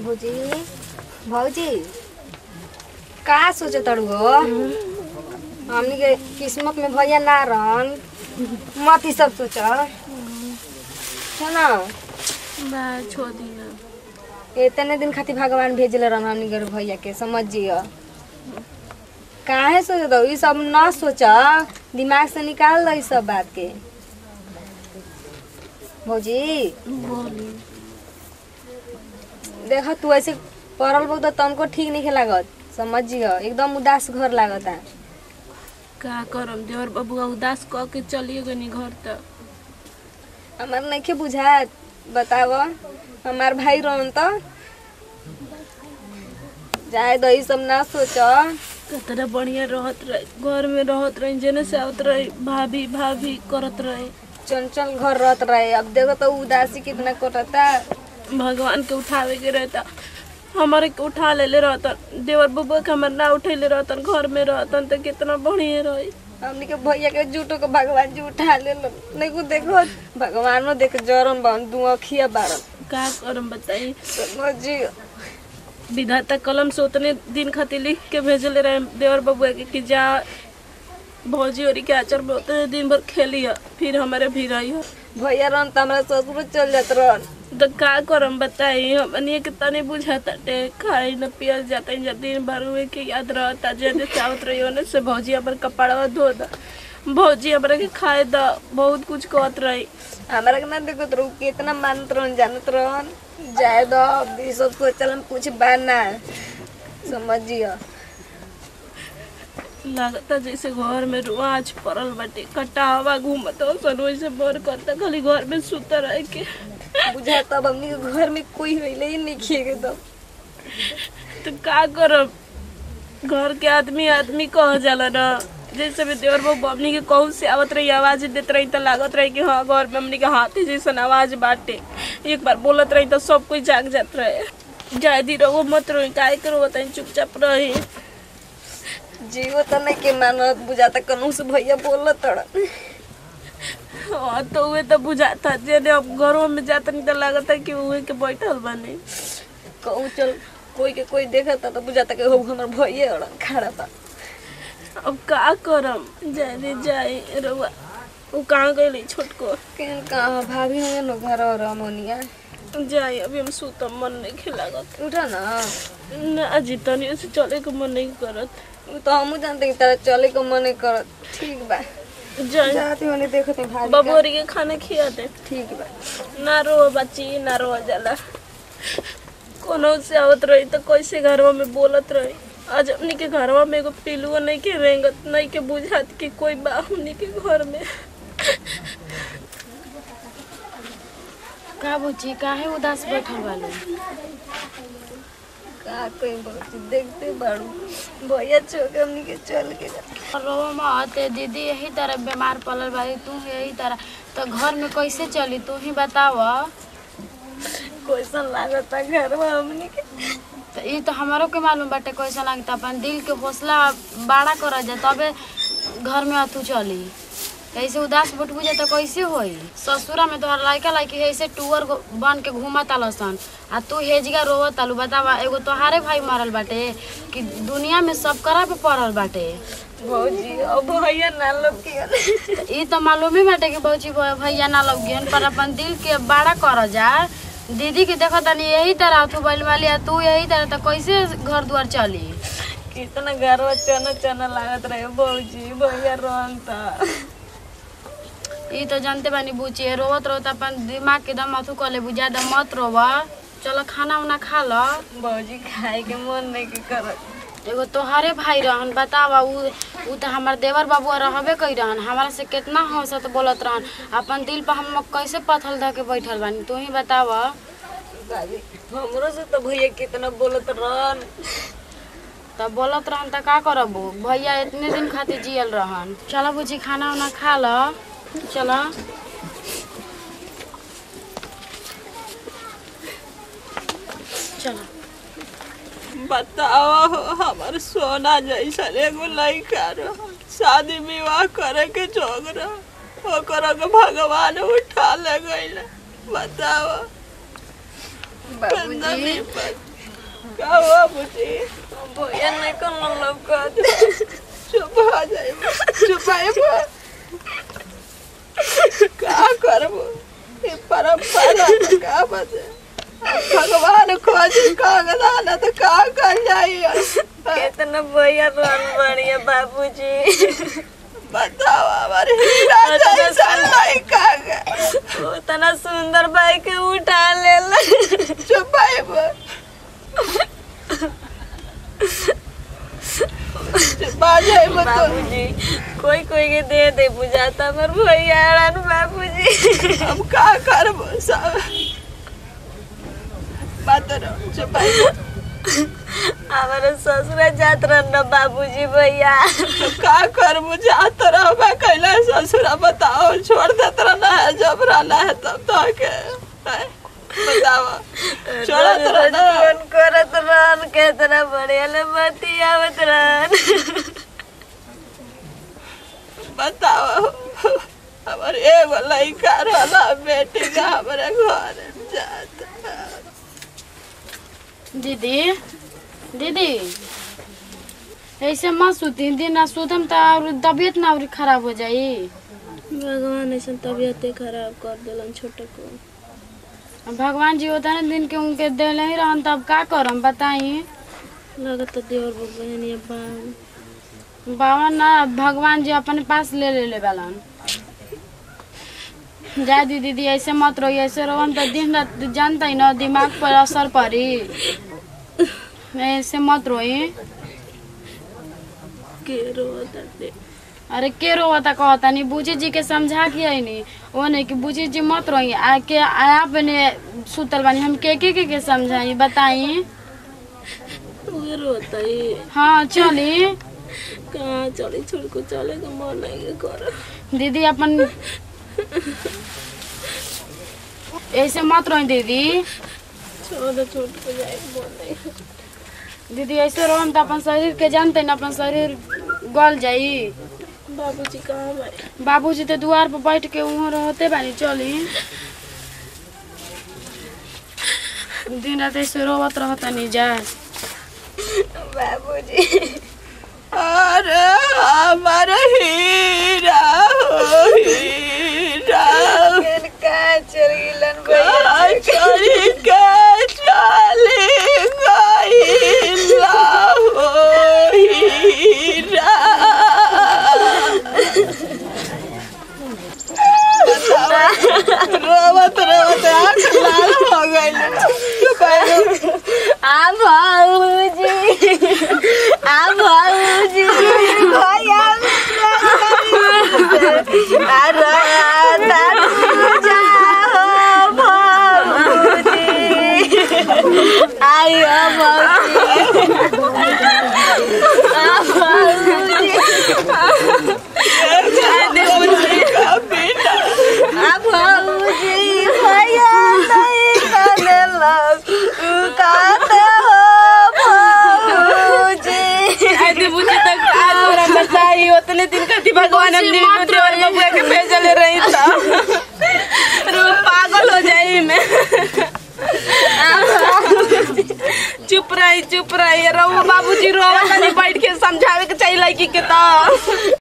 भौजी भौजी का सोचे तड़ू हो हमनी के किस्मत में भैया ना रहन मत ही सब सोच है ना बा छोड़ दी ना इतने दिन खातिर भगवान भेजले रहन हमनी के भैया के समझिए काहे सोचे दो ई सब ना सोच दिमाग से निकाल दो ई सब बात के भौजी बोली देख तू ऐसे पड़ल बहुत तनको ठीक नहीं लागत समझिए एकदम उदास घर लागता का करम देवर बबुआ उदास कह के चलिए गनी घर तक हमार नहीं बुझात बताव हमार भाई रहन तो जाए दो ई सब ना सोच कितना बढ़िया रहत रहे घर में रहत रहे जेने से आवत रहे भाभी भाभी करत रहे चंचल घर रहत रहे अब देखो तो उदासी कितना कटता भगवान के उठावे के रहता हमारे के उठा लेले रहतन देवर बबुआ के हमार ना उठेले रहतन घर में रहतन तो कितना बढ़िया रही हमनी के भैया के जूटो के भगवान जी उठा ले नहीं को देखो भगवानो देख जरन बन दू अखिया बारन का करम बताई समझिए विधाता कलम से उतने दिन खातिर लिख के भेजले रहे देवर बबुआ के कि जा भौजी ओरी के आचर में उतने दिन भर खेली फिर हमारे भी रही हो भैया रहन तो हमारा ससुर चल जात रहन तो का करम बताई हमनी के तनी बुझाता टे खाई न पियल जाता जा दिन भर हुए के याद रहता जेने चाहत रही ओने से भौजी हमर कपड़वा धो दा भौजी हमरा के खाए दा बहुत कुछ कहत रही हमारा के ना देखो तो कितना मानत रहन जानत रहन जाए दो अब ई सब सोचल हम कुछ बाना समझिए लगता जैसे घर में रुआज पड़ल बाटे कटावा घूमत सन वैसे बर करता खाली घर में सुता रह के बुझा तब हमनी के घर में कोई होइले ही नहीं खिए तो तो का करब घर के आदमी आदमी कह जाला ना जैसे भी देवर बाबू हमनी के कहूँ से आवत रही आवाज देत रही तो लागत रही कि हाँ घर में हमनी के हाथी जैसन आवाज बाटे एक बार बोलत रही तो सब कोई जाग जात रहे जाए दी रहो मत रही काय करो बताई चुपचाप रही जीवो तो नहीं के मानत बुझाता कनू से भैया बोलत तड़न हाँ तो उहे तो बुझाता जेने अब घरों में जाता नहीं तो लागत है कि उहे के बैठल बने कहूँ चल कोई के कोई देखता तो बुझाता कि हो हमर भैया अड़न खड़ा बा अब का करम जाए रे जाए रवा वो कहाँ गई छोटको केन कहाँ भाभी होंगे न घर और अमोनिया जाए अभी हम सुतम मन नहीं खिलागत उठा ना ना अजी तनी ऐसे चले के मन नहीं करत उ तो हमू जानते कि तारा चले को मन नहीं करत ठीक बा जाए जाती होने देखते भाभी का। बबोरी के खाना खिया दे ठीक बा ना रो बच्ची ना रो जाला कोनो से आवत रही तो कैसे घरवा में बोलत रही आज हमनी के घरवा में एगो पिलुआ नहीं के रेंगत नहीं के बुझात कि कोई बा हमनी के घर में का बुची काहे उदास बैठल बालू का कोई बहुत देखते बाड़ू भैया छोके हमनी के चल के जा रोवा मत दीदी यही तरह बीमार पड़ल बाड़ी तू यही तरह तो घर में कैसे चली तू ही बताव कैसन लागता घरवा हमनी के तो ई तो हमारो के मालूम बाटे कैसा लगता अपन दिल के हौसला बड़ा कर जा तबे घर में अथू चली ऐसे उदास बैठबू जा तो कैसे होई ससुरा में तोहर लड़का लड़की ऐसे टूअर गो- बन के घूमा तालसन आ तू हेजगा रोवत तालू बतावा एगो तोहारे भाई मरल बाटे कि दुनिया में सब करा पे पड़ल बाटे भौजी अब भैया ना लोग के त ई तो मालूम ही बाटे कि बौची भ- भैया ना लगियन पर अपन दिल के बड़ा कर जा दीदी के देखो तनी यही तरह तू बैल वाली आ तू यही तरह तो कैसे घर द्वार चली कितना घरवा चना चना लागत रहे भौजी भैया रहन था ई तो जानते बानी बुची रोवत रोवत अपन दिमाग के दम अथू कर ले ज्यादा मत रोव चलो खाना उना खा ल भौजी खाए के मन नहीं के करत एगो तोहरे भाई रहन बतावा उ उ तो हमार देवर बाबुआ रहबे कई रहन हमारा से कितना हंसत बोलत रहन अपन दिल पर हम कैसे पथल धके बैठल बानी तू ही बतावा भाभी हमरो से तो भैया कितना बोलत रहन तब बोलत रहन त का करबू भैया इतने दिन खातिर जियल रहन चलो बुची खाना उना खा ल चलो चलो बतावा हो हमार सोना जैसा एगो लड़का रह शादी विवाह करे के जोग रह ओकरा के भगवान उठा ले गइल बतावा बाबूजी का हुआ बुझी भैया नहीं करना लौकत चुप हो जाए चुप आए का करबो ये परंपरा तो का बचे भगवान खोज कागदान तो का कर जाई कितना भैया रन बढ़िया बाबूजी बताओ हमारे हीरा जैसा लड़का के उतना सुंदर भाई के उठा लेला चुप आए बाजे मत बाबूजी कोई कोई के दे दे बुझाता पर भैया रन बाबूजी हम का करबो सब बात रहो चुप आए हमारे ससुर जात रहन बाबूजी भैया का कर मुझे आता रहा मैं कैला ससुरा बताओ छोड़ देता रहना है जब रहना है तब तो के हैं? बताओ छोड़ देता रहना फोन करत रहन केतना बढ़िया ले बती आवत रहन बताओ हमारे एगो लड़का रहला बेटी का हमारे घर जाता दीदी दीदी ऐसे मत सुती दिन सुतम तो और तबीयत ना और खराब हो जाई भगवान ऐसा तबीयत खराब कर दिलन छोटे को भगवान जी होता ना दिन के उनके दिल ही रहन तब का करम बताई लगत देवर बहन ये बाबू बाबा ना भगवान जी अपने पास ले ले ले बालन जा दी दीदी ऐसे मत रही ऐसे रहो तो दिन रात जानता ही ना दिमाग पर असर पड़ी ऐसे मत रोई के रोता अरे के रोता कहता नहीं बूझी जी के समझा के आई नहीं वो नहीं कि बूझी जी मत रोई आ के आप ने सुतल बानी हम के के के, के समझाई बताई उहे रोता ही हाँ चली कहाँ चली छोड़ को चले के मन नहीं कर दीदी अपन ऐसे मत रोई दीदी छोड़ छोड़ को जाए मन नहीं दीदी ऐसे रहो तो अपन शरीर के जानते न अपन शरीर गल जाई बाबूजी कहाँ भाई बाबूजी तो द्वार पर बैठ के वहाँ रहते बानी चली दिन रात ऐसे रोवत रहता नहीं जा बाबूजी अरे हमारे हीरा हो हीरा कहाँ चल गिलन कहाँ चली के चली गईला हो हीरा रोवत रोवत आँख लाल हो गइल चुप आइलो। आ बाबूजी आ बाबूजी भैया अरे दादू जाओ बाबूजी आयो बाबूजी आ बाबूजी का बेटा आ बाबूजी भैया नहीं करेलक कहते हो बाबूजी आदि बुझे तक आज तोरा बताई उतने दिन खाती भगवान हमने देवर बबुआ के भेजले रही था रो पागल हो जाई मैं चुप रही चुप रही रहो बाबूजी रोवा तनी बैठ के समझावे के चाहिए लड़की के तो